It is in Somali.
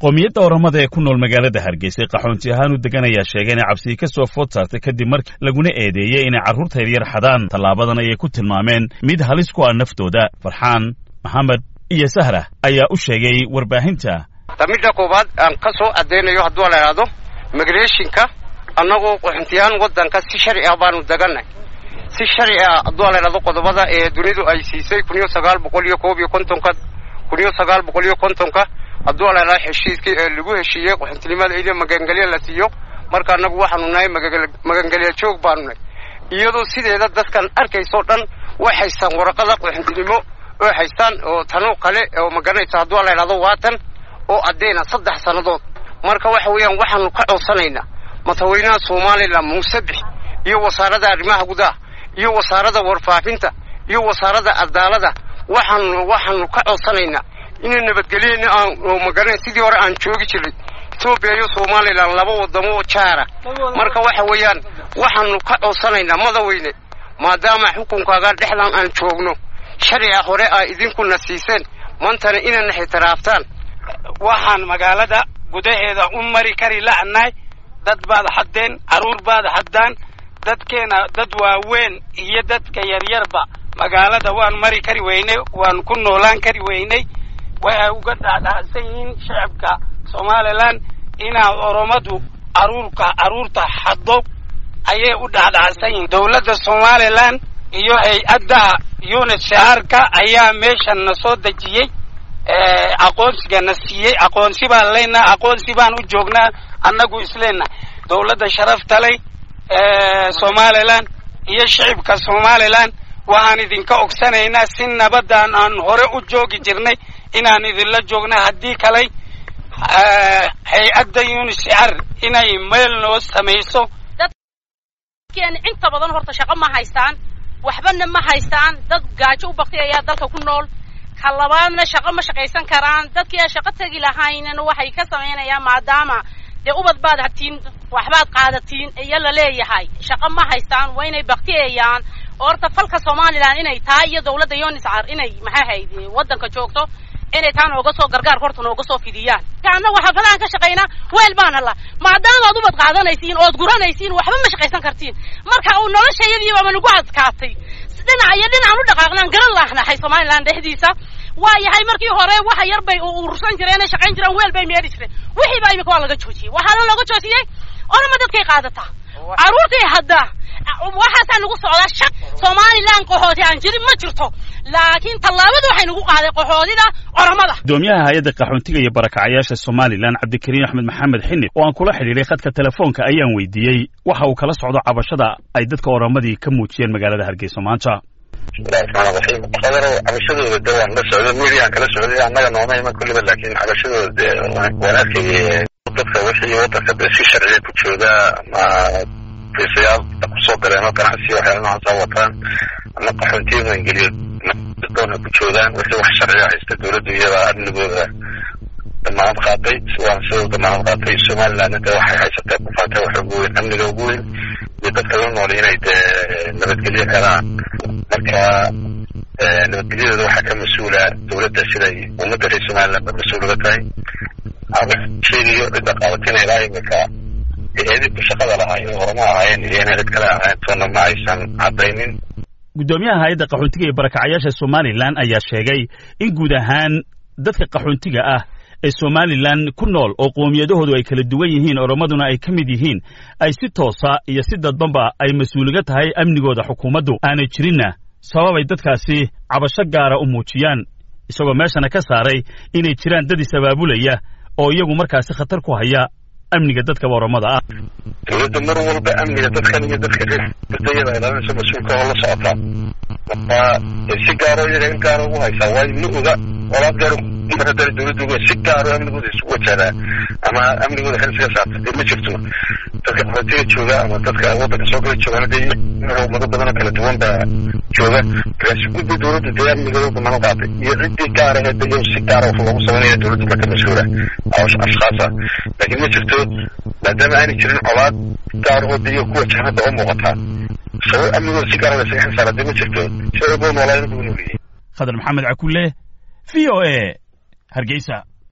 qoomiyadda oramada ee ku nool magaalada hargeysa qaxoonti ahaan u degan ayaa sheegay inay cabsii ka soo food saartay kadib markii laguna eedeeyey inay carruurta yaryar xadaan tallaabadan ayay ku tilmaameen mid halis ku ah naftooda farxaan maxamed iyo sahra ayaa u sheegay warbaahinta midda koowaad aan ka soo caddaynayo hadduu la idhaahdo migrationka annagoo qaxoontiyahaan waddanka si sharci ah baanu degannahay si sharci ah hadduu la idhahdo qodobada ee dunidu ay siisay kun iyo sagaal boqol iyo koob iyo kontonka kun iyo sagaal boqol iyo kontonka hadduu la idhahdo heshiiskii ee lagu heshiiyey qaxoontinimada iyo magangelya la siiyo marka annagu waxaanu nahay magangelya joog baanu nahay iyadoo sideeda dadkan arkaysoo dhan way haystaan waraqada qaxoontinimo oo haystaan oo tanoo kale oo magaranaysa hadduu la idhahdo waatan oo addeyna saddex sannadood marka waxa weeyaan waxaanu ka codsanaynaa madaxweynaha somalilan muuse bix iyo wasaaradda arrimaha gudaha iyo wasaaradda warfaafinta iyo wasaaradda cadaalada waxaanu waxaanu ka codsanaynaa inay nabadgelyena aan magaranay sidii hore aan joogi jiray etoobiya iyo somalilan laba wadamo oo jaara marka waxa weeyaan waxaanu ka codsanaynaa madaweyne maadaama xukunkaaga dhexdan aan joogno sharciga hore aa idinkuna siiseen maantana inayna ixtiraaftaan waxaan magaalada gudaheeda u mari kari la'nahay dad baad haddeen carruur baad haddaan dadkeena dad waaweyn iyo dadka yaryarba magaalada waan mari kari weynay waan ku noolaan kari weynay waxay uga dhaadhacsan yihiin shacabka somalilan inaa oromadu caruurka carruurta haddo ayay u dhaadhacsan yihiin dowladda somalilan iyo hay-adda unit shaharka ayaa meeshan na soo dejiyey aqoonsiga na siiyey aqoonsi baan leenaha aqoonsi baan u joognaa annagu isleenahay dowladda sharafta leh somalilan iyo shicibka somalilan waxaan idinka ogsanaynaa si nabadaan aan hore u joogi jirnay inaan idinla joogna haddii kaley hay-adda unisr inay meel noo samayso dadkeena inta badan horta shaqo ma haystaan waxbana ma haystaan dad gaajo u baktay ayaa dalka ku nool ka labaadna shaqo ma shaqaysan karaan dadkii aan shaqo tegi lahaynna waxay ka samaynayaan maadaama dee ubad baad hatiin waxbaad qaadatiin iyo la leeyahay shaqo ma haystaan waa inay baktiyayaan oo horta falka somalilan inay tahay iyo dawladda uniscar inay maxaa hayd waddanka joogto inay taa nooga soo gargaar horta nooga soo fidiyaan annagu xaafadahan ka shaqaynaa weel baan alla maadaamaad ubad qaadanaysiin ood guranaysiin waxba ma shaqaysan kartiin marka uu noloshayadiiba ama nagu adkaatay dhinac iyo dhinacaan u dhaqaaqnaan garan laahnahay somalilan dhexdiisa waa yahay markii hore waxa yar bay urursan jireen ay shaqayn jireen weel bay meedhi jireen wixii baa imika waa laga joojiyey waxaana looga joojiyey orama dadkay qaadataa carruurtay haddaa waxaasaa nagu socdaa shaq somalilan qaxooti aan jirin ma jirto laakiin tallaabadu waxay nagu qaaday qaxoodida oramada gudoomiyaha hay-adda qaxoontiga iyo barakacayaasha somalilan cabdikariin axmed maxamed xinib oo aan kula xidhiiray khadka telefoonka ayaan weydiiyey waxa uu kala socdo cabashada ay dadka oramadii ka muujiyeen magaalada hargeysa maanta bismillahi raxmaan raxiim qadaro cabashadooda de waan la socday mediaan kala socday annaga nooma iman kulliba laakiin cabashadooda de waan arkayay dadka wixii waddanka de si sharciya ku jooga ama fiisayaal kusoo galeen oo ganacsi waxyaala noocaasa wataan ama qaxoontiya maangeliyo doona ku joogaan wixii wax sharciya haysta dowladdu iyada amnigooda damaanad qaaday waana sidoo damaanad qaatay somalilandna de waxay haysatee kufaatay wax ugu weyn amniga ugu weyn iyo dadka la nool inay dee nabadgelyo helaan marka nabadgelyadooda waxaa ka mas-uula dowladda siday ummadda reer somaliland ba mas-uul uga tahay sheegayo cidda qaadatina ilaa imika eedibka shaqada lahaa inay horma ahaayeen iyo inay cid kale ahayn toona ma aysan caddaynin guddoomiyaha hay-adda qaxoontiga iyo barakacayaasha somalilan ayaa sheegay in guud ahaan dadka qaxoontiga ah ee somalilan ku nool oo qoomiyadahoodu ay kala duwan yihiin oromaduna ay ka mid yihiin ay si toosa iyo si dadbanba ay mas-uuliga tahay amnigooda xukuumaddu aanay jirinna sababay dadkaasi cabasho gaara u muujiyaan isagoo meeshana ka saaray inay jiraan dad is-abaabulaya oo iyagu markaasi khatar ku haya amniga dadka oromada ah dowladda mar walba amniga dadkan iyo dadka reer badayada ilaalinaysa mas-uulka oo la socotaa marka si gaaro iyaga in gaaro ugu haysaa waayo ma oga olaad gaaro mar haddana dowladda uga si gaaro amnigooda isugu wajahdaa ama amnigooda xil iskaga saarta dee ma jirto dadka qaxootiga jooga ama dadka waddanka soo gala joogaana dee ummado badan oo kala duwan baa jooga markaasi guddi dowladda dee amnigooda damaano qaatay iyo ciddii gaara ee de si gaara wax loogu sameynaya dowladda marka mas-uula ashkhaasa laakiin ma jirto maadaama aanay jirin colaad gaar oo de iyo kuwa jahmada oo muuqataa sabab amnigooda si gaara lasaga xil saara dee ma jirto shaciboo noolaa inuu nooliyey khadar maxamed cakulle v o a hargeysa